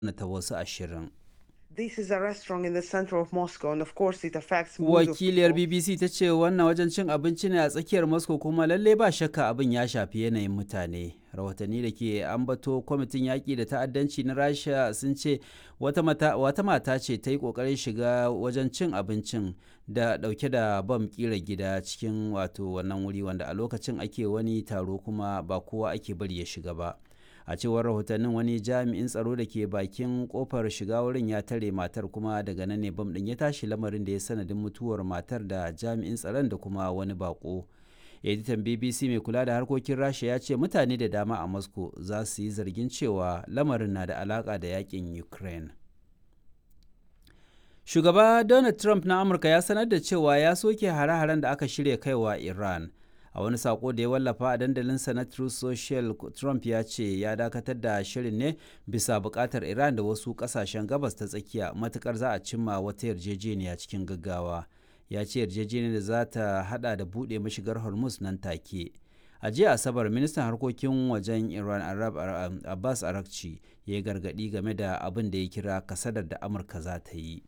ta wasu ashirin. This is a restaurant in the center of Moscow, and of course, it affects millions of Wakiliyar people. BBC ta ce wannan wajen cin abinci ne a tsakiyar Moscow kuma lalle ba shakka abin ya shafi yanayin mutane. Rahotanni da ke ambato kwamitin yaƙi da ta'addanci na Rasha sun ce wata mata, wata mata ce ta yi ƙoƙarin shiga wajen cin abincin da ɗauke da bam ƙira gida cikin wato wannan wuri wanda a lokacin ake wani taro kuma ba kowa ake bari ya shiga ba. a cewar rahotannin wani jami'in tsaro da ke bakin kofar shiga wurin ya tare matar kuma daga nan ne bam din ya tashi lamarin da ya sanadin mutuwar matar da jami'in tsaron da kuma wani bako editan bbc mai kula da harkokin rasha ya ce mutane da dama a moscow za su yi zargin cewa lamarin na da alaka da yakin ukraine shugaba donald trump na amurka ya sanar da cewa ya soke hare-haren da aka shirya kaiwa iran a wani sako da ya wallafa a dandalinsa na Truth Social Trump ya ce ya dakatar da shirin ne bisa bukatar Iran da wasu kasashen gabas ta tsakiya matukar za a cimma wata yarjejeniya cikin gaggawa ya ce yarjejeniyar da za ta hada da buɗe mashigar Hormuz nan take a jiya asabar ministan harkokin wajen iran arab abbas arakci ya yi gargadi game da abin da ya kira kasadar da amurka za ta yi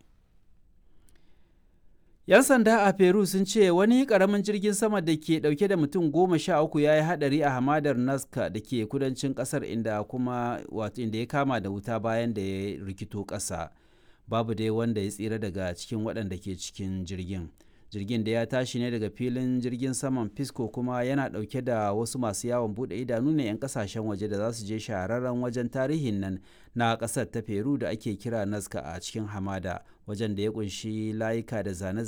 'Yan sanda a Peru sun ce wani karamin jirgin sama da ke dauke da mutum goma sha uku ya yi hadari a hamadar Nazca da ke kudancin kasar inda kuma wato inda ya kama da wuta bayan da ya rikito ƙasa. Babu dai wanda ya tsira daga cikin waɗanda ke cikin jirgin. Jirgin da ya tashi ne daga filin jirgin saman Pisco kuma yana ɗauke da wasu masu yawon buɗe idanu ne 'yan ƙasashen waje da za su je shahararren wajen tarihin nan na ƙasar ta Peru da ake kira Nazca a cikin hamada wajen da ya ƙunshi layuka da zane